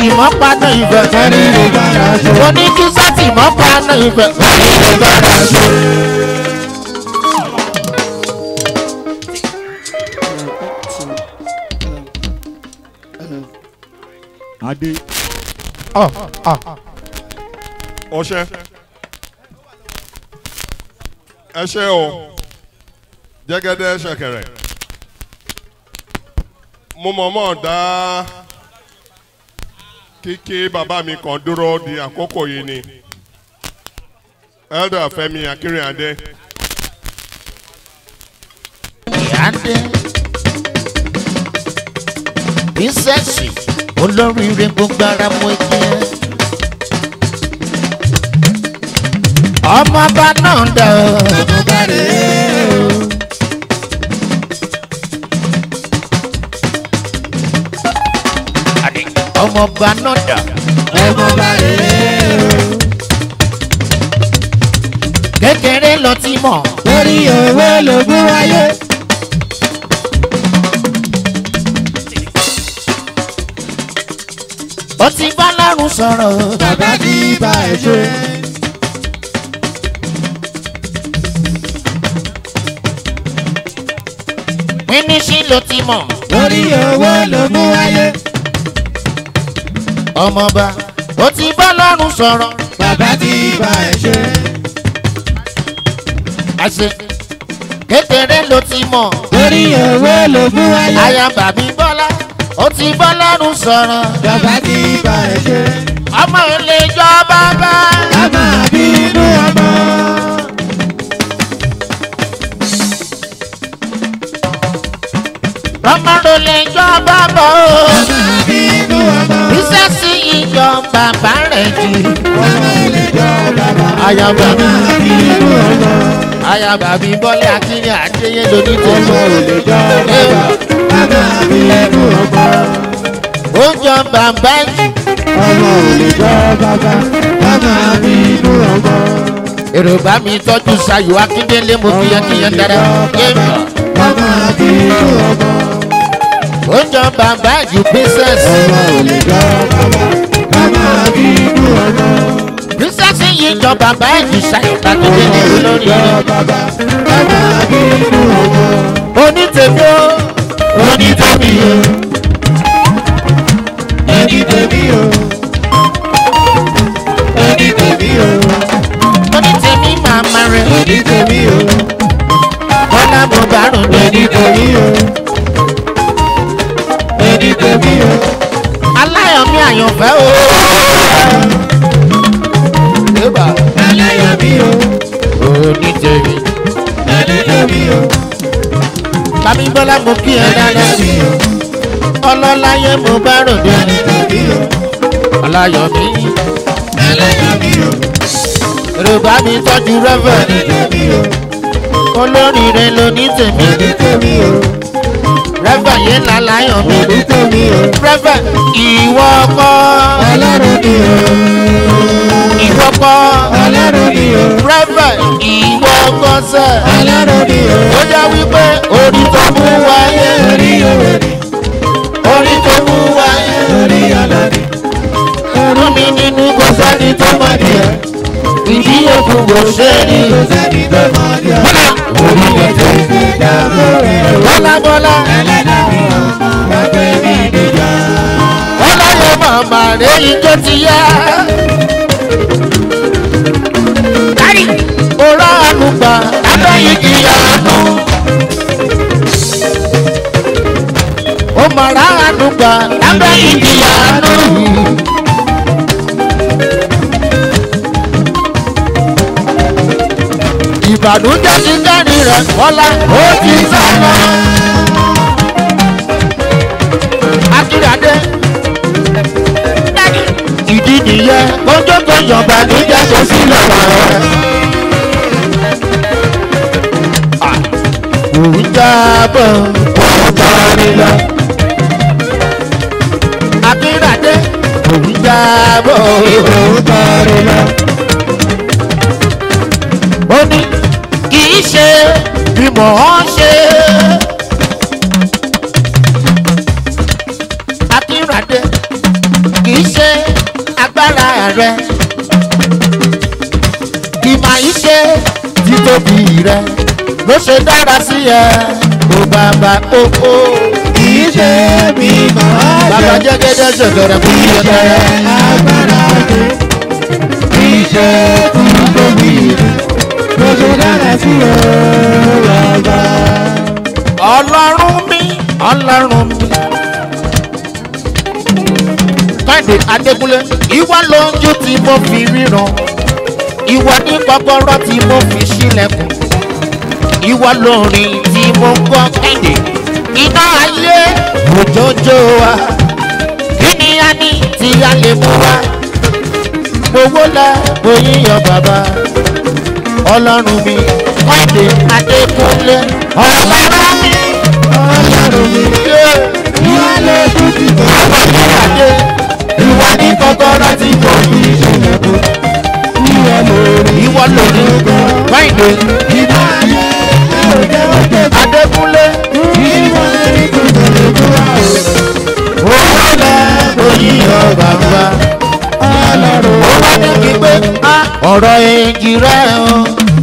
mọ́ paná ìfẹ́. Ẹni lè bára ṣe. mo ní kí sátì mọ́ paná ìfẹ́. Ẹni lè bára ṣe. Adé. ọ̀ ọ̀ ọṣẹ ẹṣẹ o jẹgẹdẹ ṣẹkẹrẹ mo mọ̀ọ́mọ̀ dá kíkí bàbá mi kan dúró di àkókò yìí ni elder fẹmi akínrìnàdé ìyáde. Bísẹ̀sì olóríire gbogbo ara mọ ẹkẹ. Ọmọọba náà dà ọ́. Ọba rèé o. Ọmọọba náà dà. Ọba rèé o. Kékeré lọ ti mọ̀. Lórí òwe lògùn wáyé. Ó ti bá lárùn sọ̀rọ̀. Bàbá ti bá ẹ ṣe. Mínísí ló ti mọ̀. Lórí òwe lògùn wáyé. Ọmọọba ó ti bá lárùn sọ̀rọ̀. Bàbá ti bá ẹ ṣe. Àṣẹ kékeré ló ti mọ̀. Lórí òwe lògùn wáyé. Aya bàbí Bọ́lá ó ti bá lárùn sọ̀rọ̀. Bàbá ti bá ẹ ṣe. Ọmọ ilé jọ bàbá. A máa bínú ọmọ. Ọmọ ló lè jọ bàbá o. A máa bínú ọmọ. Iṣẹ́ sí ìjọ bàbá rẹ̀ jù. Ọmọ ilé jọ bàbá. Aya A bàbí máa bínú ọmọ. Aya bàbí Bọ́lá Akíní Adéyé lóní Ọmọ tèmi. ilé jọ bàbá. A máa bínú ọmọ. Ó jọ bàbá jù. Ọmọ ilé jọ bàbá. A máa bínú ọmọ. Èrò bá mi tọ́jú Sayọ̀ Akíndélé mo fi yẹn kí yẹn dára. Yéèmọ̀. A máa bínú ọmọ. Ó jọ bàbá jù princess. Ọmọ ilé jọ bàbá. A máa bínú ọmọ. Princess yìí jọ bàbá jù Sayọ̀ Akíndélé olórí Jọ rẹ̀. bàbá. A máa bínú ọmọ. Onítèmi o. Onítẹ̀mí o. Onítẹ̀mí o. Onítẹ̀mí o. Onítèmi màmá rẹ̀. Onítẹ̀mí o. Bọ́lá mo bá rùn lórí. Onítẹ̀mí o. Onítẹ̀mí o. Aláyọ̀ mi àyànfẹ́ o. Yébà. Ẹlẹ́yàmí o. Onítèmi. Ẹlẹ́yàmí o. Bàbí Bọ́lá mo kí ẹ dáadáa. Ẹlẹ́yàmí o. Ọlọ́láyé mo bá rùn lórí. Ẹlẹ́yàmí o. Aláyọ̀ mi. Ẹlẹ́yàmí o. Yorùbá mi tọ́jú rẹ́fẹ̀. Onítẹ̀mí o. Olóríire lonítèmi. Onítẹ̀mí o. Rẹ́fẹ̀ yé láláyọ̀ mi. Onítẹ̀mí o. Rẹ́fẹ̀ ìwọ kọ́. Ọlọ́run ni o. Ìwọ kọ́. Ọlọ́run ni o. Rẹ́fẹ̀ ìwọ kọ́ sẹ́. Ọlọ́run ni o. Ó jẹ́ wípé orí tó mú wáyé. Orí òwe ni. Orí tó mú wáyé. Orí ọlọ́ni. Ẹ̀rú mi nínú kò sẹ́ni tó mọ̀ díẹ̀. Ìdí òkú kò ṣe é ní. Kò sẹ́ni tó mọ̀ ní ọ. Bọ́lá. Orí ètò ìdáàbò rẹ̀ o. Bọ́lá bọ́lá. Ẹlẹ́dàá mi ọmọ wa pé mi níjà. Bọ́lá yóò màmá rẹ̀ ijó ti yá. Dádì, mo rà ánú gbà lábẹ́ igi àánú. Ó mà rà ánú gbà lábẹ́ igi àánú. Ìbànújẹ́ ti dẹ́rìn rẹ̀ kọ́lá ó ti sá lọ. Akíndé ìdí nìyẹn kọjọ́ tó yọ̀bà níjà tó sí lọ́wọ́ rẹ̀. òun jábọ̀ òun tọ́rí lọ. Akíndé òun jábọ̀ òun tọ́rí lọ. ó ní kì í ṣe bí mò ń ṣe. Akíndé kì í ṣe rẹ ìmọ̀ yìí ṣe títóbi rẹ ló ṣe dára sí ẹ ó bàbá kókó kìí ṣe mi máa bàbá jẹ jẹ́gẹ́dẹ́ ṣẹ̀gẹ̀rẹ̀ kò ní ṣẹ̀gẹ̀rẹ̀. agbára mi kìí ṣe tí tóbi lóṣù dára sí ọ̀rọ̀ ọba. ọlọ́run mi ọlọ́run mi. káyọ̀dé adékúnlé ìwọ lójú tí mo fi ríran ìwọ ní kọ́kọ́rọ́ tí mo fi sílẹ̀kùn ìwọ lórin tí mo ń gbọ́ kéde iná ayé òjòjò wa kí ni a ní tí a lè mú wa gbowó la oyíyan bàbá ọlọ́run mi káyọ̀dé adékúnlé ọlọ́run mi ọlọ́run mi ìwà lójú tí mo àwọ̀dé ìwà ní kọ́kọ́rọ́ tí kò ní ṣẹlẹ̀kùn ìwà lórí ìwọ lòdì báyìí iná ayé ẹ ò jẹ́ ọjọ́ adékúnlé ìwà ìkùnjẹ lè mú wa o. owó lẹ oyíyan bàbá ọlọ́run ó wá ní kí pé á ọ̀rọ̀ èjì rẹ̀ o.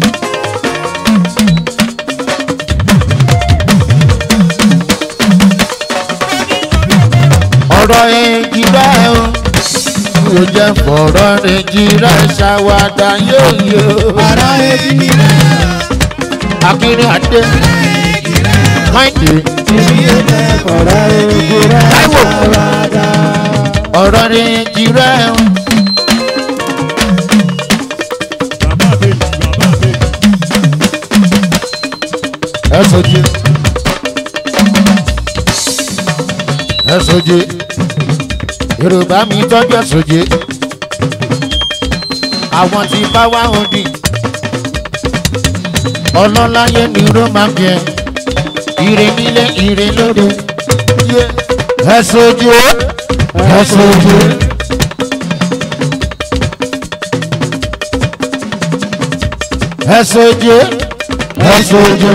ọ̀rọ̀ èjì rẹ̀ o. yóò jẹ́ fọ̀rọ̀ èjì rẹ̀ ṣàwádà yóò yó. ọ̀rọ̀ èjì rẹ̀ akíní adé máìdì ìyẹn jẹ́ ọ̀rọ̀ èjì rẹ̀ Táíwò. ṣàwádà. ọ̀rọ̀ èjì rẹ̀ o. ẹ sojú ẹ sojú yorùbá mi tọ́jú ẹ sojú àwọn tí bá wá òdì ọlọ́láyé ni ló máa bẹ ire nílé ire lóde ẹ sojú ẹ sojú. ẹ sojú ẹ sojú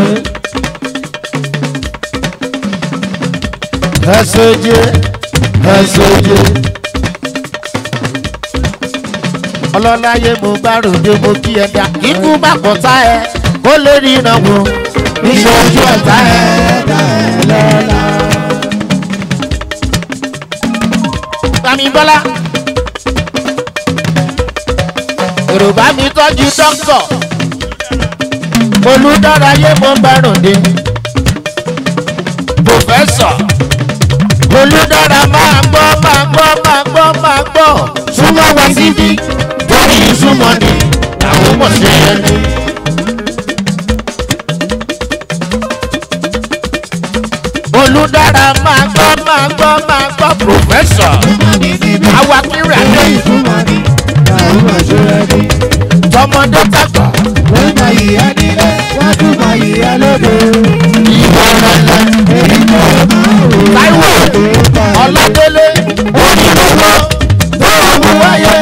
ẹ sojú ẹ sojú. ọlọ́láyé mo bá ròde mo kí ẹ dá kíkú má pọ̀ tá ẹ kó lè rí iná wo iṣẹ́ ojú ọ̀tá ẹ. Bami Bọ́lá. Yorùbá mi tọ́jú dọ́kítọ̀. Olùdárayé mo bá ròde. Pòfẹ́sọ̀. Olùdára máa gbọ́ máa gbọ́ máa gbọ́ máa gbọ́. Súnmọ́ wá síbí. Torí súnmọ́ ni àwọn ọmọ ṣe é ní. Olùdára máa gbọ́ máa gbọ́ máa gbọ́. Pòfẹ́sọ̀. Awakiri Adé. Tọmọdé tàgbà. Táíwò Ọládélé Onídùúró Bọ́ọ̀mù wáyé.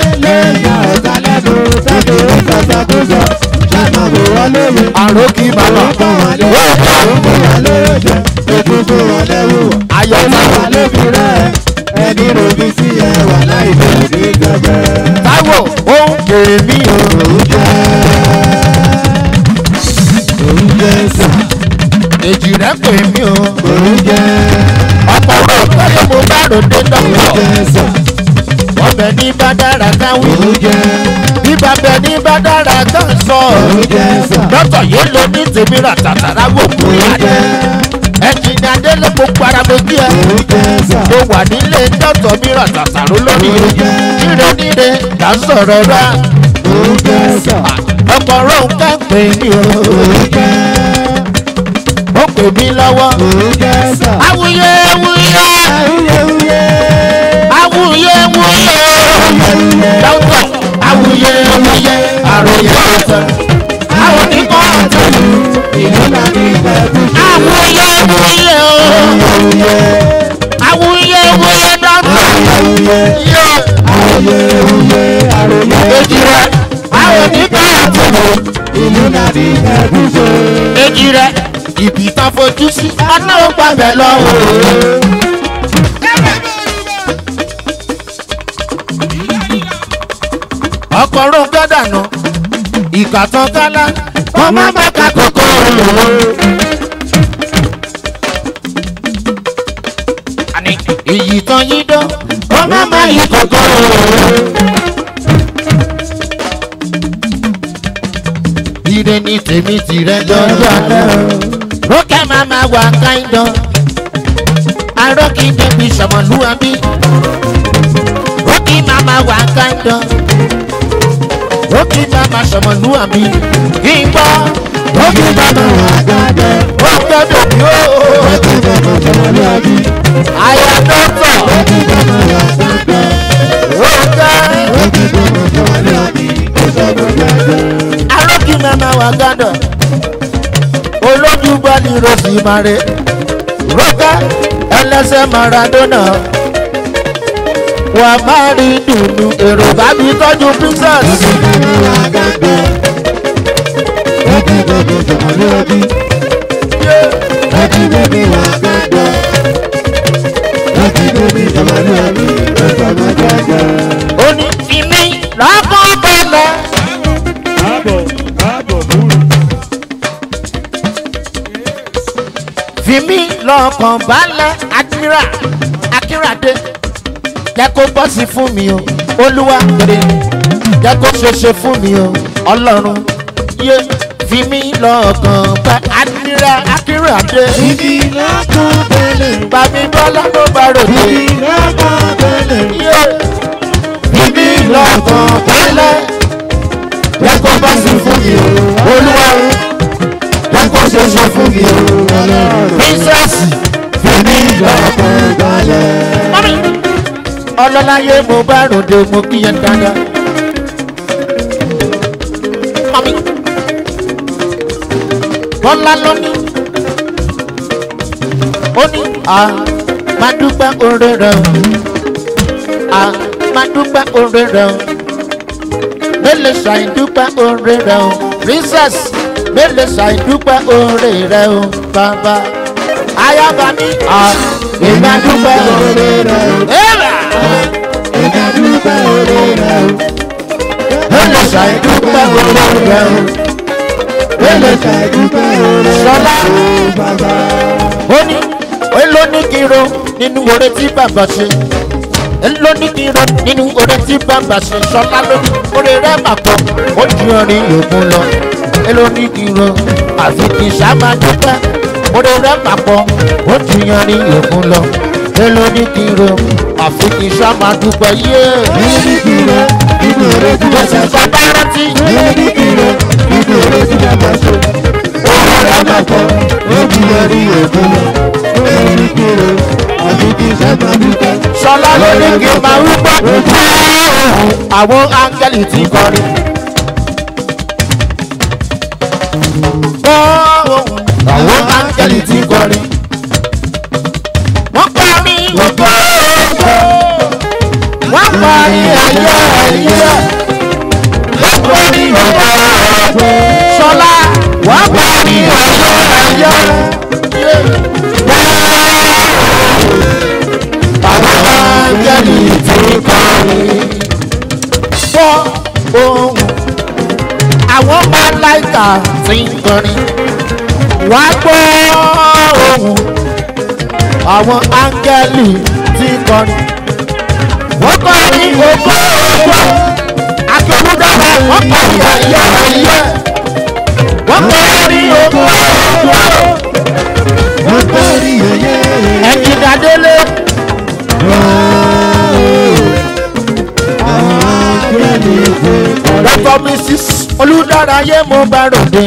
Àròkì bàbá. Ayọ̀tá. Ẹni robi sí ẹwà láì bẹ̀rẹ̀ sí gẹ́gẹ́. Táíwò ó ń kèrè mí o. Oúnjẹ sà, Èjì rẹ̀ pè mí o. oúnjẹ, Ọ̀pọ̀ ọ̀rọ̀ pẹ̀lú mo bá ròde dọ́kítọ̀. oúnjẹ sà, Ọbẹ̀ ní bá dára káwí. oúnjẹ, Bíbá bẹ ní bá dára kán sọ. oúnjẹ sà, Dọ́tọ̀ yìí ló ní tèmi rà tàtàrà wò kú oúnjẹ, Ẹ̀jìn ní Adélé gbogbo ara mo bí ẹ. oúnjẹ sà, Mo wà nílé dọ́tọ̀ mi rà tàtàrà lórí. oúnjẹ, Níre níre là ń sọ̀rọ̀ rà. oúnjẹ sà, Ọkọ̀ rọ̀ ń ká pè mí o. oúnjẹ, Ó pè mí lọ́wọ́. oúnjẹ sà. Awuye awuye Awuyewuye, awuye awuye. Dọ́tọ̀ awuye awuye àròyé ọ̀tẹ̀. Àwọn oníkọ́ ọ̀tẹ̀. ìlú náà ní ìgbẹ́kùsù. Awuye awuye o. Awuyewuye, Awuye awuye dọ́tọ̀. awuyewuye, Yé awuyewuye, àròyé. èjì rẹ̀. Àwọn oníkọ́ ọ̀tẹ̀. Ìlú náà ní ìgbẹ́kùsù. Èjì rẹ̀. Ìbí tán fojú sí. Ọ̀nà ó gbàgbẹ́ lọ́wọ́. ọkọ̀rọ̀ gádànà ìkàtàn kálá ọmọ mẹ́ka kókó lòó. àní èyí tán yí dán ọmọ máa yí kókó lòó. ire ni tèmi tìrẹ jọjọ alẹ́ o. rókè máa ma wà káìdán arókìdé bí sọmọlúwàbí rókì máa ma wà káìdán rókì máa ma sọmọlúwàbí kí n gbọ́ rókì máa ma wà káìdán ó gbọ́dọ̀ bí ó àyà dọ́tọ̀ rókè arókì máa ma wà gádọ̀ olójú bọ́ọ̀lì rosì mare rókè ẹlẹ́sẹ̀ maradona wà má rí dùnú èrò bá mi tọ́jú princess. ó ní ìmí lọ́kàn bẹ̀rẹ̀. fìmí lọ́kàn balẹ̀ admiral akínràdé jẹ́ kó bọ́sì fún mi o olúwa pèrè jẹ́ kó ṣeṣe fún mi o ọlọ́run yé fìmí lọ́kàn bá admiral akínràdé bàmí bọ́lá ló bá ròde yé fìmí lọ́kàn balẹ̀ jẹ́ kó bọ́sì fún mi o olúwa jẹ́ kó ṣeṣe fún mi o princess fìmí lọ́kàn mọ́mí ọlọ́láyé mo bá ròde mo kí yẹn dáadáa. mọ́mí bọ́lá lónìí ó ní à máa dúpẹ́ oore rẹ̀ o à máa dúpẹ́ oore rẹ̀ o mélòó ṣàì dúpẹ́ oore rẹ̀ o princess mélòó ṣàì dúpẹ́ oore rẹ̀ o bàbá ayaba mi à èmi á dúpẹ́ oore rẹ̀ o. Eva! Ele ṣàì dúpẹ́ oore rẹ̀ o. Ele ṣàì dúpẹ́ oore rẹ̀ o. Ṣọlá ó ní èló ní kí n ro nínú oore tí bàbá ṣe. Èló ní kí n ro nínú oore tí bàbá ṣe. Ṣọlá ló ní oore rẹ̀ mà pọ̀ ó ju orin ògùn lọ. Èló ní kí n ro àfi kì í ṣá máa dúpẹ́. Oore rẹ̀ mà pọ̀ ó ju orin ògùn lọ. Èló ní kí n ro àfi kì í ṣá máa dúpẹ́ yé. Jọ̀sìn bàbá rántí. Ṣọlá ló ní kí n máa wí pé àwọn áńgẹ́lì ti kọrin. Àwọn áńgẹ́lì ti kọrin. Wọ́n parí ògbó ògbó. Wọ́n parí ẹ̀yẹ ẹ̀yẹ. Wọ́n parí ògbó ògbó. Ṣọlá wọ́n parí ẹ̀yẹ ẹ̀yẹ. Àwọn áńgẹ́lì ti kọrin. Gbọ́ ohun àwọn máláìkà ti ń kọrin. Wá gbọ́ ohun àwọn áńgẹ́lì ti kọrin. Wọ́n kọrin ògbó ògbó. Akẹ́kọ̀ọ́ dára wọ́n kọrin ẹ̀yẹ ẹ̀yẹ. Wọ́n kọrin ògbó ògbó. Ẹ̀jìnà délé. Dr. Mrs. Olúdáráyé mo bá ròde.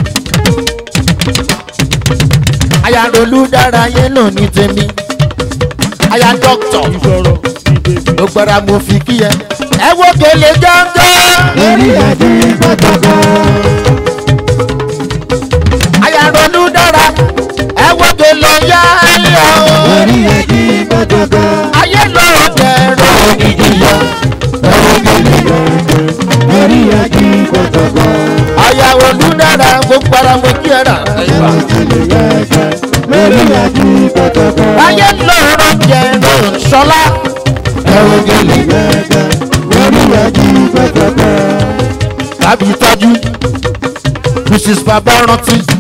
Aya Olúdáráyé ló ní tèmi. Aya dọ́kítọ̀ ló gbọ́dọ̀ mo fi kí ẹ. Ẹ wo gèlè gángan. Aya Olúdára ẹ wo gèlè yáyà o. Ayé ló dẹ̀rọ ìdíyà. Aya Olúdára gbogbo ara mo kí ẹ rà. Ayé ló dẹ̀rọ sọlá. Ẹ wo gèlè. bá mi tọ́jú mrs bàbá rántí